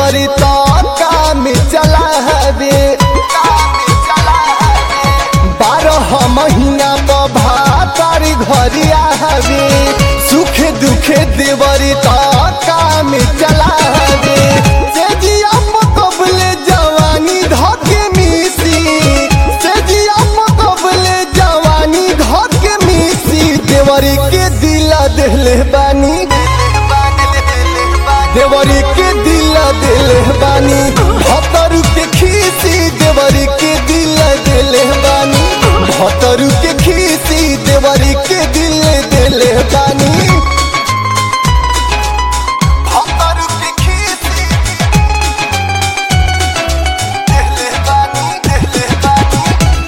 देवरी तो काम चला हवे बारह महीना भातार घरिया हवे सुख दुख देवरी तो काम चला हवे सेजिया मकबले जवानी धके मिसी सेजिया मकबले जवानी धके मिसी देवरी के दिला देले बानी देवरी के दिला देले बानी भतरू के खीसी देवरी के दिला देले बानी भतरू के खीसी देवरी के दिले देले बानी भतरू के खीसी देले बानी देले बानी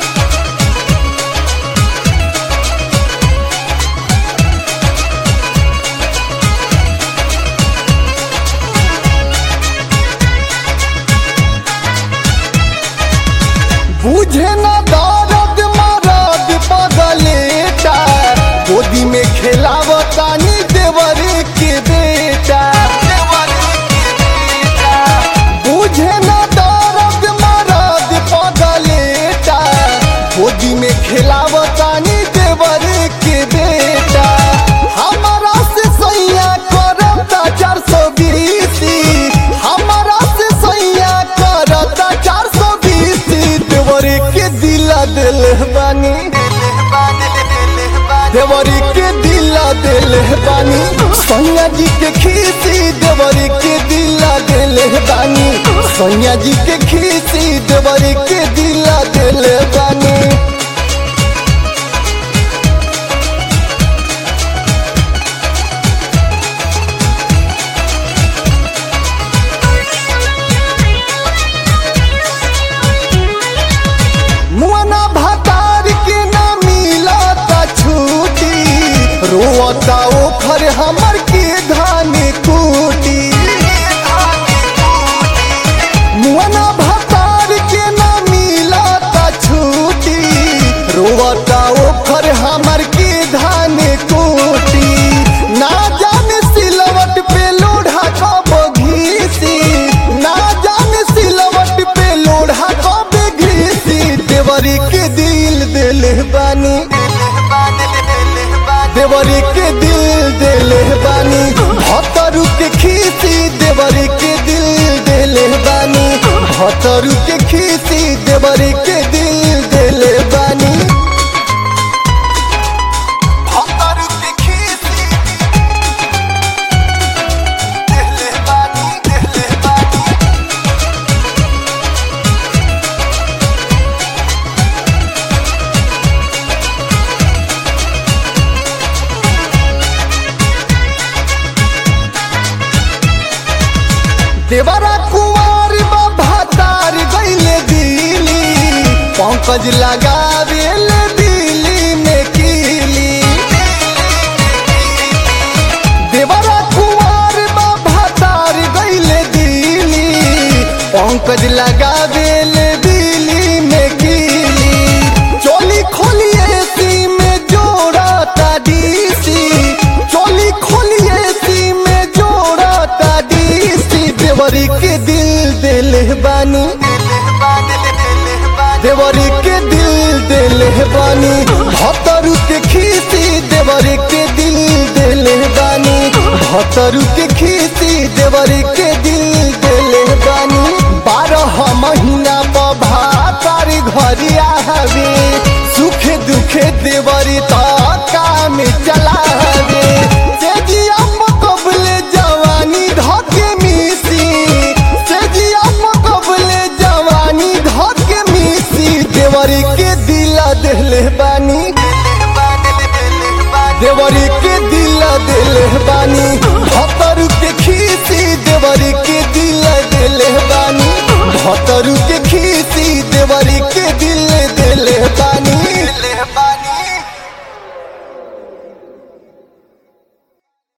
बुझे न दर्द मरद पगलेटा गोदी में खेलावतानी देवरे के बेटा बुझे न दर्द मरद पगलेटा गोदी में खेलावतानी देवरे के बेटा हमारा से सैया करता चार सौ बीसी हमारा से सैया करता चार सौ बीसी देवरी के दिला दिल बानी देवरी के दिला दिल बानी सैया जी के खीसी देवरी के दिला दिल बानी सैया जी के खीसी देवरी के दिला दिल बानी मुआना भतार के ना मिलता छूटी रोता ओखर हमर के धान कूटी मुआना भतार के ना मिलता छूटी रोता ओखर हमर के धान कूटी ना जाने सिलवट पे लोढ़ा कब घीसी ना जाने सिलवट पे लोढ़ा कब घीसी देवरी के दिल दिल बानी देवरी के दिल दिल बानी भतरू के खीसी देवरी के दिल दिल बानी भतरू के खीसी देवरी के दिल दिल बानी भतरू के खीसी दिल बानी दिल बानी देवरा कुंवर भातार गईले दिली पंकज लगावेल दिल्ली में कीली देवरा कुंवर भातार गईले दिली पंकज लगावेल दिल्ली में कीली चोली खोलिए सी में जोड़ा डीसी चोली खोलिए सी में जोड़ा डीसी देवरी के दिल दिल बानी देवरी के दिल दिल बानी भतरू के खीसी देवरी के दिल दिल बानी भतरू के खीसी देवरी के दिल दिल बानी बारह महीना भातार घरिया हवे सुख दुख देवरी तो काम चला हवे सेजिया मकबले जवानी धके मिसी सेजिया मकबले जवानी धके मिसी देवरी के दिला देले बानी देवरी के दिला देले बानी भतरू के खीसी